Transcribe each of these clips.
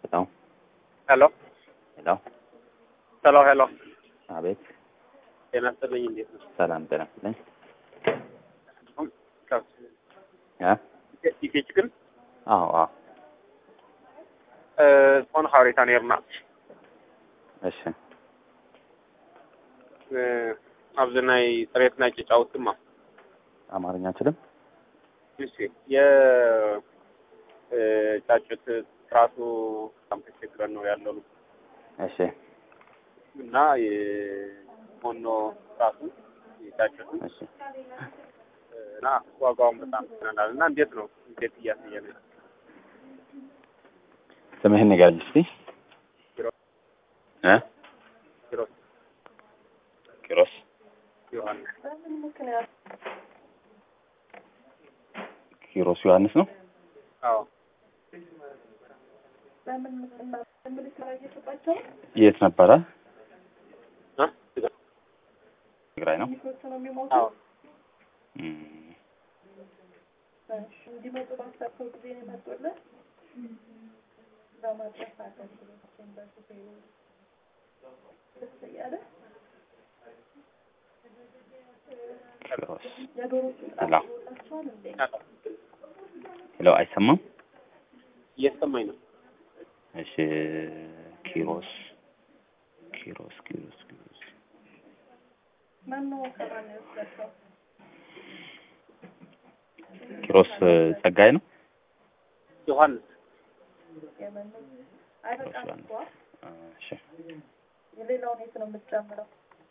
ሄሎ ሄሎ ሄሎ ሄሎ ሄሎ አቤት ጤና ይስጥልኝ። እንዴት ነው? ሰላም ጤና ይስጥልኝ እ ኢኬች ግን አዎ አዎ ዝኾነ ሓበሬታ ነርና እሺ ኣብዚ ናይ ፅሬት ናይ ጭጫውት ድማ አማርኛ አችልም እሺ የጫጩት ጥራቱ በጣም ተቸግረን ነው ያለው እሺ እና የሞኖ ጥራቱ የጫጩቱ እሺ እና ዋጋውን በጣም ትናናል እና እንዴት ነው እንዴት እያሳየ ነው ስምህን ንገረኝ እስቲ ኪሮስ እ ኪሮስ ኪሮስ ዮሐንስ ኪሮስ ዮሐንስ ነው አዎ የት ነበረ እ ትግራይ ነው አዎ እም፣ እንዲመጡ ባሰብከው ጊዜ ነው የመጡልህ። በማድረስ አገልግሎቶችን በሹፌሩ ደስ እያለ ኪሮስ የዶሮቹን ሄሎ ጣላቸዋል እንዴ? ሄሎ አይሰማም እየተሰማኝ ነው እሺ ኪሮስ ኪሮስ ኪሮስ ኪሮስ ማነው ከማን ነው የወሰድከው? ኪሮስ ጸጋይ ነው ዮሐንስ የመኑ አይበቃም እኮ እሺ የሌላውን የት ነው የምትጨምረው?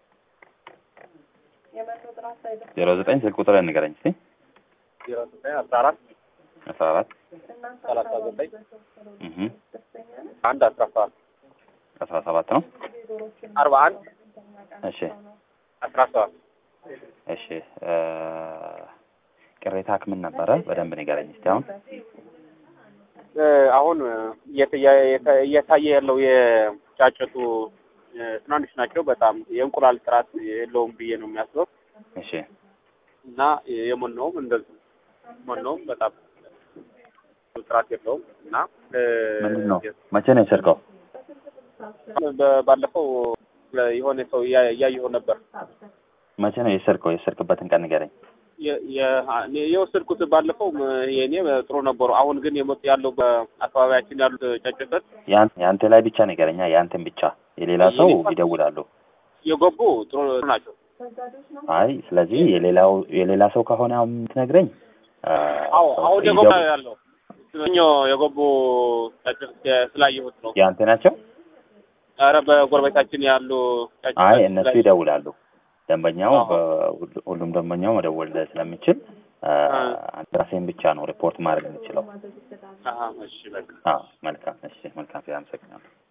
የመኑ ጥራት አይደለም። ዜሮ ዘጠኝ ስልክ ቁጥር ንገረኝ እስቲ ዜሮ ዘጠኝ አስራ አራት አስራ አራት እናንተ ሰላሳ አካባቢ ዘጠኝ በተወሰነው እህ ደስተኛ ነህ? አንድ አስራ ሰባት አስራ ሰባት ነው ዶሮችን አርባ አንድ እሺ አስራ ሰባት እሺ እ ቅሬታ ምን ነበረ በደንብ ንገረኝ እስቲ አሁን እ አሁን እየተያ- የተ- እየታየ ያለው የጫጩቱ እ ትናንሽ ናቸው። በጣም የእንቁላል ጥራት የለውም ብዬ ነው የሚያስበው እሺ እና የሞላውም እንደዚሁ ሞላውም በጣም ጥራት የለውም እና እ ምንድን ነው መቼ ነው የሰርቀው በ- ባለፈው የሆነ ሰው እያ- እያየሁ ነበር መቼ ነው የሰርቀው የሰርቅበትን ቀን ንገረኝ የ- የ- እኔ የወሰድኩት ባለፈው የእኔ ጥሩ ነበሩ። አሁን ግን የመጡ ያለው በአካባቢያችን ያሉት ጫጩቶች ያን የአንተ ላይ ብቻ ንገረኛ የአንተን ብቻ የሌላ ሰው ይደውላሉ የገቡ ጥሩ ናቸው። አይ ስለዚህ የሌላው የሌላ ሰው ከሆነ አሁን የምትነግረኝ አ፣ አዎ አሁን የገቡ ይደው- ያለው እኞ የገቡ ጫጩት ስላየሁት ነው። የአንተ ናቸው ኧረ በጎረቤታችን ያሉ ጫጩቶች አይ እነሱ ስላየሁት- ይደውላሉ ደንበኛው አዎ። በሁሉ- ሁሉም ደንበኛው መደወል ስለሚችል አ፣ አ። አንተ ራሴን ብቻ ነው ሪፖርት ማድረግ የምችለው አሀ፣ እሺ በቃ አዎ መልካም እሺ መልካም አመሰግናለሁ